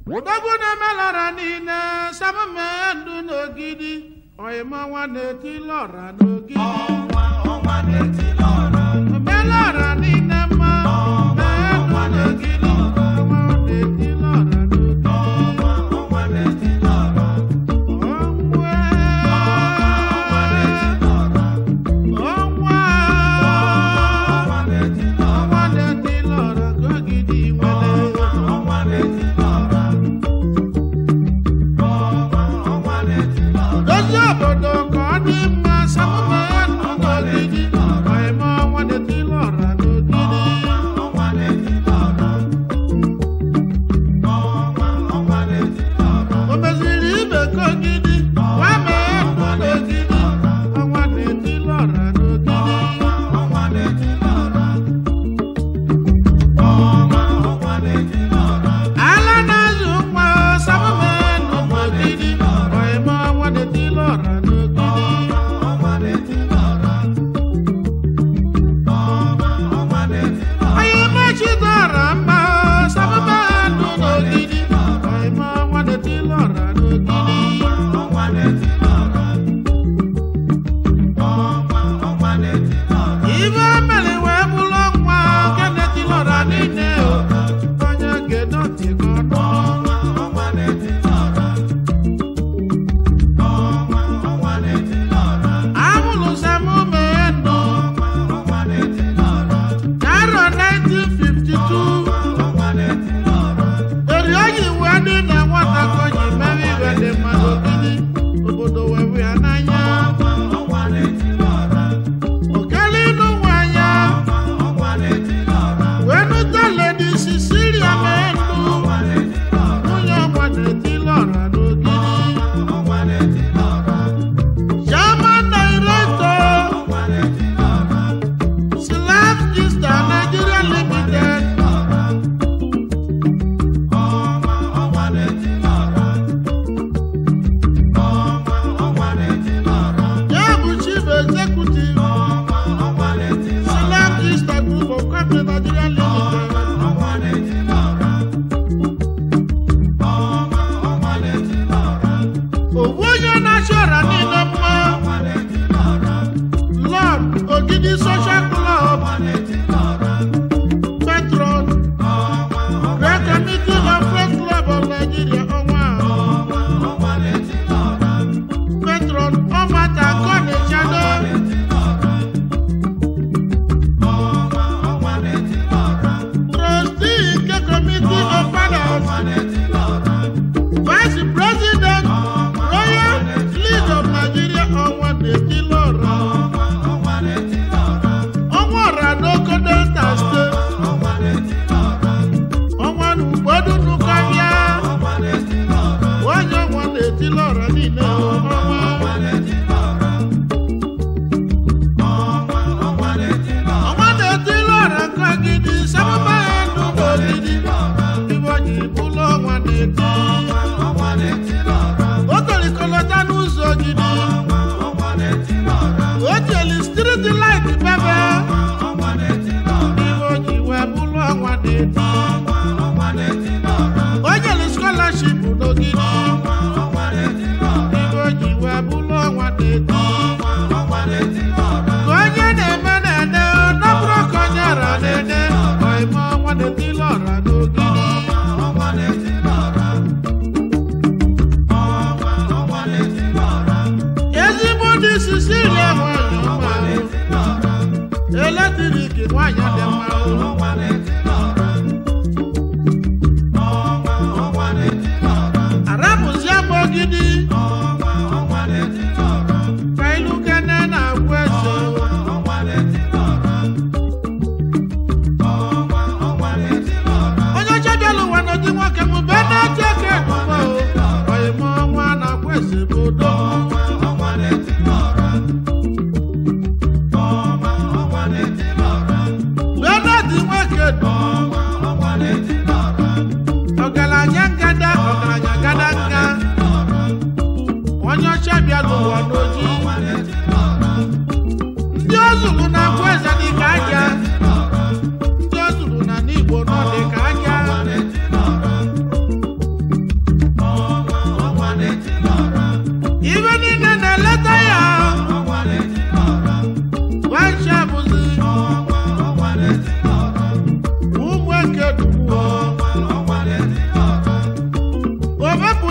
ụdọgwu na-emelara niile samume ndụ n'ogidi oyimọnwa na-eti lọra n'ogidi omelara niile mma mee ndụ n'ogidi ọnwa na-eti lọra n'ogidi ọnwa ọnwa ọnwa na-eti lọra n'ogidi nwere dozie obodo ka ọ dị mma samume ndụ n'ogidi oyime ọnwa na-eti lọra n'ogidi o meziri ibe ka ogidi gwa mee ndụ n'ogidi ọnwa na-eti lọra n'ogidi ala na-azụ nwa samume ndụ n'ogidi oyime ọnwa na-eti lọra n'ogidi onye mechidọra mma samume ndụ n'ogidi oyime ọnwa na-eti lọra n'ogidi ibe mere wee bụrụ nwa nke na-etilọra niile o onye ga-edoti gị ọnụ amụrụ samume ndụ n'arọ 1952 eri oyi wee dị na nwata ka o ji mere ibe dị mmadụ ogidi obodo wee hụ ya n'anya okele ịnụ nwanya wee nụta ledi sisilia mee ndụ nwunye ọgwa na-eti lọra n'ogidi German director Slab Easter Nigeria Limited ya bụ chief executive Slab Easter Group of Company Nigeria Limited owu onye na-achị ọra niile mma Lord Ogidi Social Club Patron Great Committee of Press Club of Nigeria ọnwa Patron Ọmata Kọ́ni Chado Trustee nke Committee of Finance Vice President Royal League of Nigeria ọnwa na-eti lọra ọnwa ọra n'oko Delta State ọnwa na ugbodu nukọbịa onye ọnwa na-eti lọra niile ọnwa ọnwa na-eti lọra nke ogidi sababa ya ndụ n'ogidi ibe onye bụlụ ọnwa na-eti o tolikolota n'ụzọ ogidi o jeli street light bebe ibe onye wee bụlụ ọnwa na-eti o jeli scholarship n'ogidi ibe onye wee bụlụ ọnwa na-eti ka onye na-eme na-ede nọbụrụ ka onye ara na-ede ọime ọnwa na-eti lọra n'ogidi ezigbo ndị sisilia nwanyị ọma eletrik nwanyị dị mma arapụzie m ogidi ka ilu kene na-agwụ eze onye ọcha bịala ụwa n'ụdị nwoke m be na-eche ka ebubo oyime ọnwa na-agwụ eze bụ udo wee na-adị nwoke du ọgaranya ngada ọgaranya gada nga onye ọcha bịala ụwa n'oji ndị o zuru na agwụ eze dị ka aja ndị o zuru na n'igbo nọ dị ka aja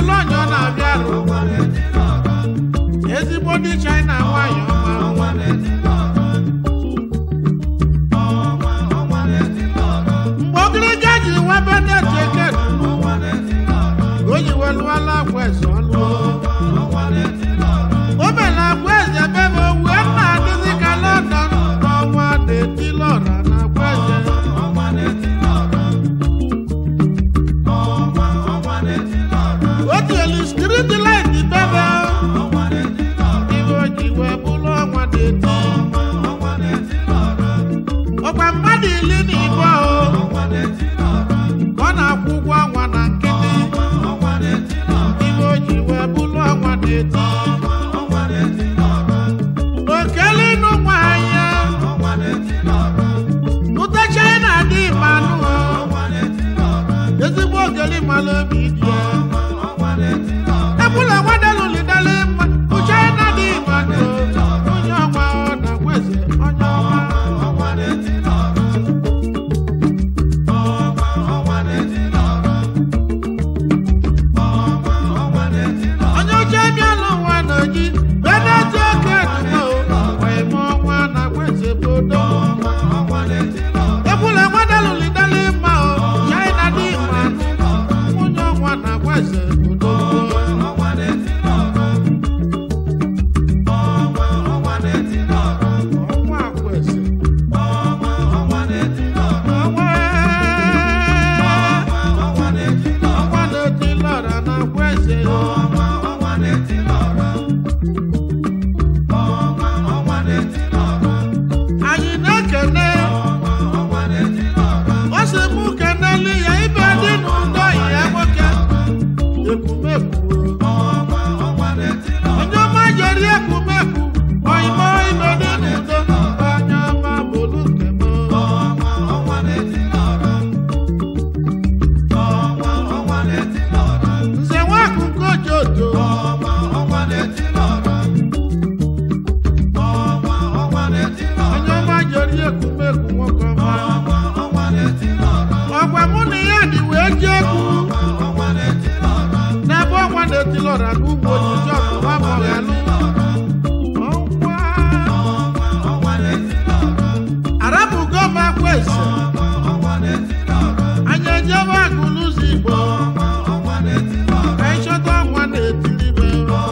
bụla onye ọ na-abịa arụ ezigbo ndị china nwanyị ọma mgbe ogiriga ji webe na-eji eke o ji welụwala akwa eze ọlụ o mere akwa eze bebe wee na-adịzi ka london n'ọnwa detilọra na akwa eze o tielu striti lait bebe ibe o ji wee bụrụ ọnwa deti ọkwa mmadụ iri na ibe o ka ọ na-akwụ ụgwọ ọnwa na nkịtị ibe o ji wee bụrụ ọnwa deti okele ịnụ nwanyị ụta china dị mmanụ ezigbo ogeli mmanụ obi dị ya ebula nwadelulidele mma uchina dị mmanụ onye ọnwa ọ na-akweze onye ọma onye oche bịala ụwa n'oji beneti oke dumo wee mụọ ọnwa na-akweze bodo ebula nwadelulidele mma o china dị mmanụ onye ọnwa na-akweze bodo ọnwa akweze ọnwa ọnwa na-eti lọra na-akweze anyị na-ekene ọ sị mụ kenelu ya ibe dị n'ụdọ yi ya nwoke ekwumekwu onye ọma jeri ekwumekwu oyimo ibe dị n'ụdọ onye ọma bụrụ nke m nze nwakụkọ jojo onye ọma jeri ekwumekwu nwoke ọma ọgwa mụ na ya dị wee ji egwu n'ebe ọnwa na-etilọra n'ugbo onyinye ọkụwa mọghalụ ọnwa arabugo m akwa eze anyị ejebe agụ n'ụzọ igbo ka anyị chọta ọnwa na-etilibe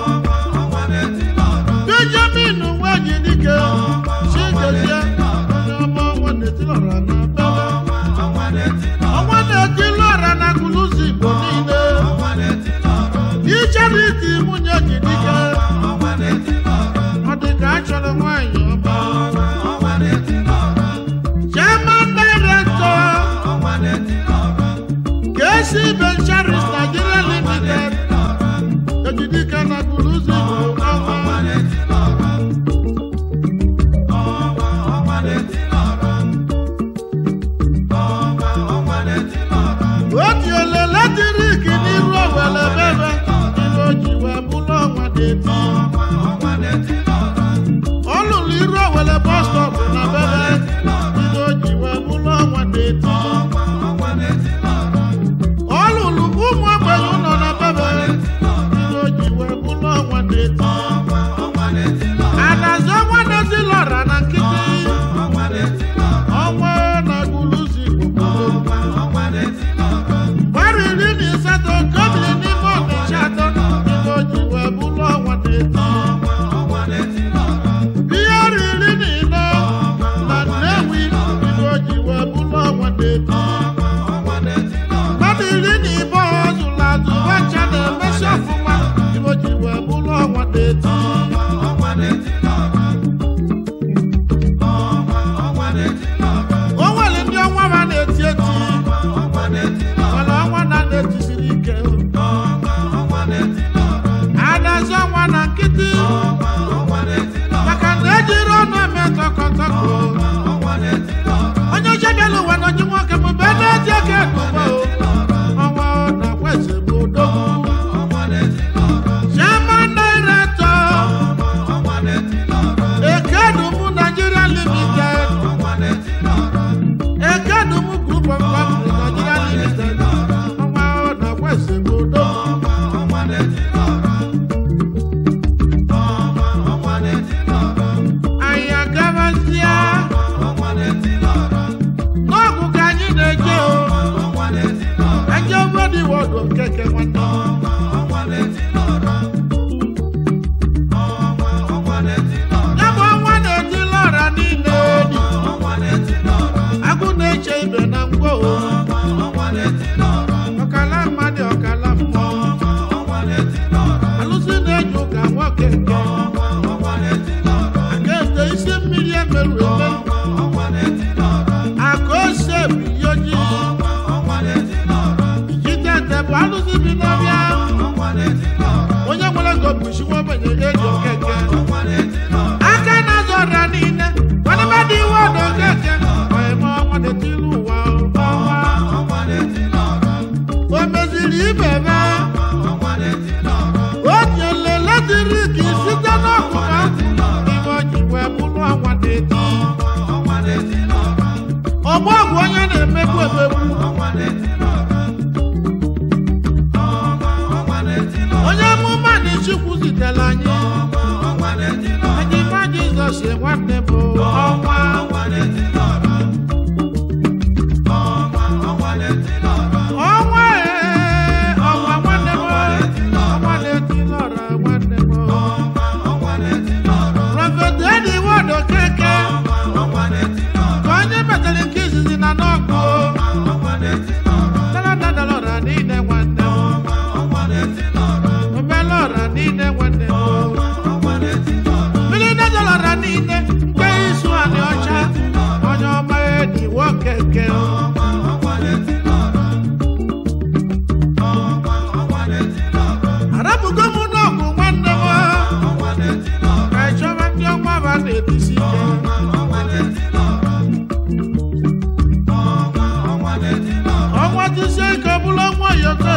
benjamin nweji dike chigezie onye ọma ọnwa na-etilọra na bebe ọnwa na-etilọra na agụ n'ụzọ igbo niile ichariti nwunye ji dike ọ dị ka a chọrọ nwaanyị ọma chairman director KC Ventures Nigeria Limited ejidike na guluzi ọnwa otu ele latrik n'iru owele bebe ibe o ji wee bụrụ ọnwa deti ọ lụrụ iru owele bọstọp na bebe ibe o ji wee bụrụ ọnwa deti ọ lụrụ ụmụ ebe dị wọdụ okeke nwanne ya bụ ọnwa na-etila ọra niile dị agụ na-eche ibe na ngwo ọkala mmadụ ọkala mmụọ alụsị na-eji ụka nwoke nke aka ete isi mmiri emerụ eme aka ose bụ ihe ojii ijide ete bụ alụsị bi n'ọbịa onye nwere ego bụ isi nwa ogbenye eji okeke aka na-azụ ọrịa niile nwadebe dị iwe ọdụ okeke ọyịma ọnwa na-etili ụwa ọnwa o meziri ibe be o tiele latrik site n'ọkụ ha ime o ji wee bụrụ ọnwa na-eti ọgbọ bụ onye na-emegbu emegbu onye amụma na chukwu zitere anyị ejima jizọs nwanne m ọnwa ọnwa ee ọnwa nwanne m ọnwa na-etili ọra nwanne m prọfet edi wọdụ keke ka onye metara nke izizi na n'ọkụ daladadala ọra niile nwanne m omela ọra niile nwanne m mmiri dajala ọra niile nke isu anị ọcha onye ọma edi wokeke arapụgo m n'ọgụ nwanne m ka ịchọba ndị ọnwa ba na-etisi ike ọnwa tisie ike bụrụ ọnwa yoko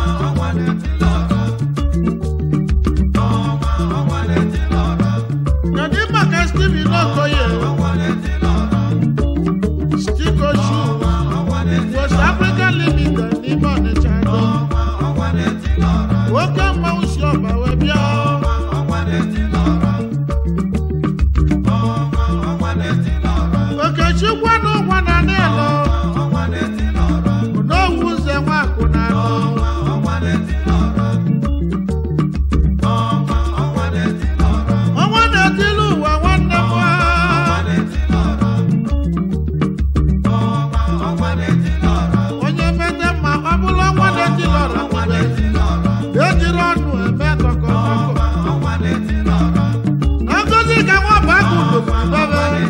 kedu maka steven okoye stiko shu west african limited n'ime ọnịcha do nwoke mmanwụ si ọba wee bịa okechukwu na ụgwọ na n'elu n'owu ụzọ nwakwụ na anọ ọnwa na-etili ụwa nwanne m ha. onye mete mma ọ bụrụ ọnwa na-etili ọra nwere ejiri ọnụ eme tọkọtọkọ na ngozi ka nwa bụ agụ doziri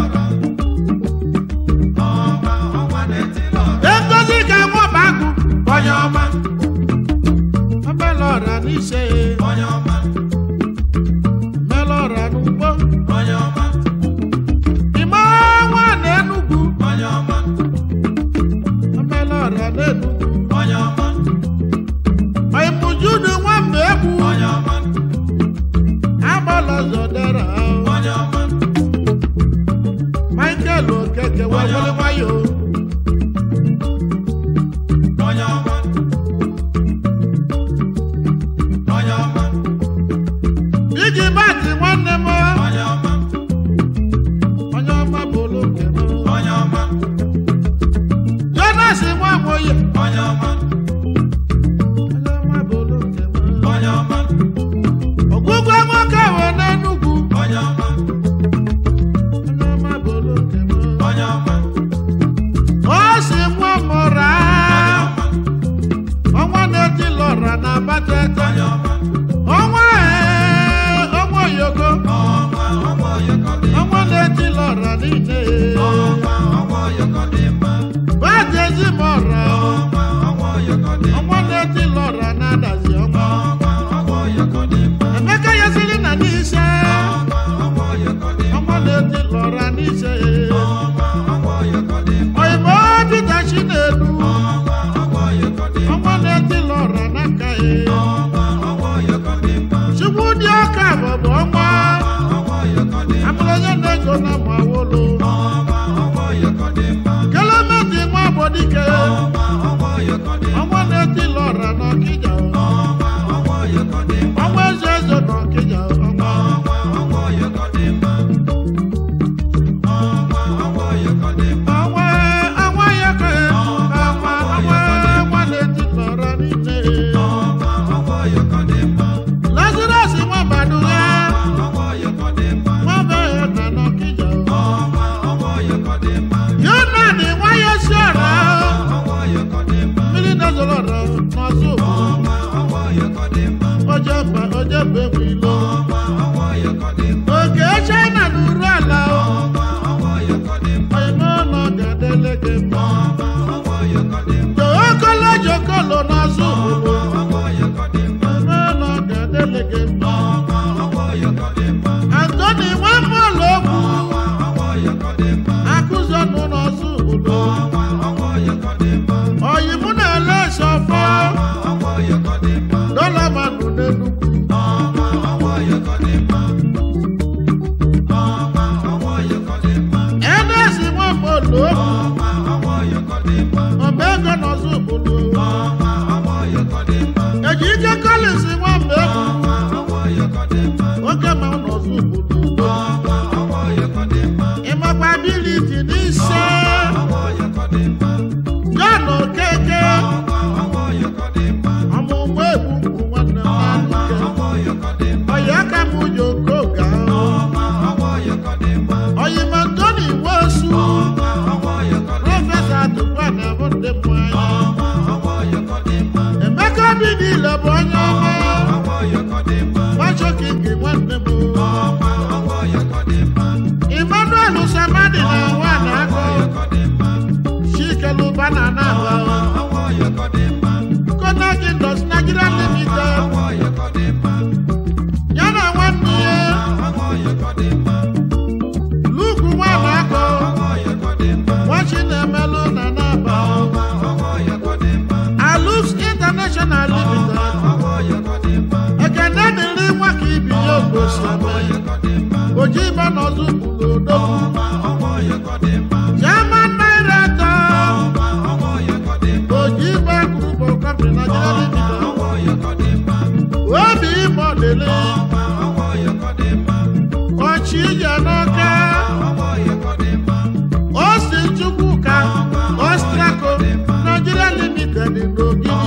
bebe ngozi ka nwa bụ agụ onye ọma omela ọra n'ise mela ọra n'ugbo ime ọnwa na enugwu omela ọra n'enugwu oimujudu nwamba egwu agbala zọdara michael okeke wewere nwayọ iji bati nwanne m onye ọma bụrụ nke m jonas nwamoye onye ọma bụrụ nke m ogwugwe nwoke we n'enugwu onye ọma bụrụ nke m o si nwa mụra ọnwa na-etili ọra na abatete ọnwa ee ọnwa oyoko ọnwa na-etili ọra niile badi ezimọra ọnwa na-etili ọra na-adazi ọnwa emeka yasiri na n'ise ọnwa na-etili ọra n'ise oyibo dịta chinedu ọnwa na-etili ọra n'aka ya chukwu dị ọka bụbụ ọnwa amụrụ onye na-ego na mawolo kelemeti nwa gbodike ọnwa na-etili ọra n'ọkịja ọnwa eze eze n'ọkịja ọnwa ọnwa ọnwa ya ka ọnwa ọnwa ọnwa na-etili n'ọzọ ojeba ojeba egwu ilo oke china na uru ala onye n'ụlọ ga-adele gị mma jokolo jokolo n'ọzọ onye n'ụlọ ga-adele gị mma antoni nwambụlụ ogwu akụzi ọnụ n'ọzọ obodo oyi mụ na-ele sọfọ dọla manụ n'enugwu edezi nwambụlụ ọba ego n'ọzọ obodo eji ike kọlịs nwamba egwu oge ma n'ọzọ obodo ịmakwa abiliti n'ise John Okeke ọmụmụ egwu mkpu nwanne m n'anụke ọya aka m ụjọ okoga ọyịma Ntoni Nwosu prọfesọ atụkwa na bụ ndị mmanya Emeka obi niile bụ onye ọma gbachokingi nwanne m Emmanuel Samadi na nwa na akọ Chikeluba na Anaba Konak Indus Nigeria Limited ya na nwanne ya Luke nwa na akọ nwachi na-emelụ na Anaba Alux International Limited ekene dịrị nwa ka ibi ya ogosi oji ibe n'ọzọ bụrụ odogwu German Director oji ibe group of company Nigeria Limited obi ime ọdịlị ọchị ije n'ọka osi chukwuka ostraco Nigeria Limited n'ogidi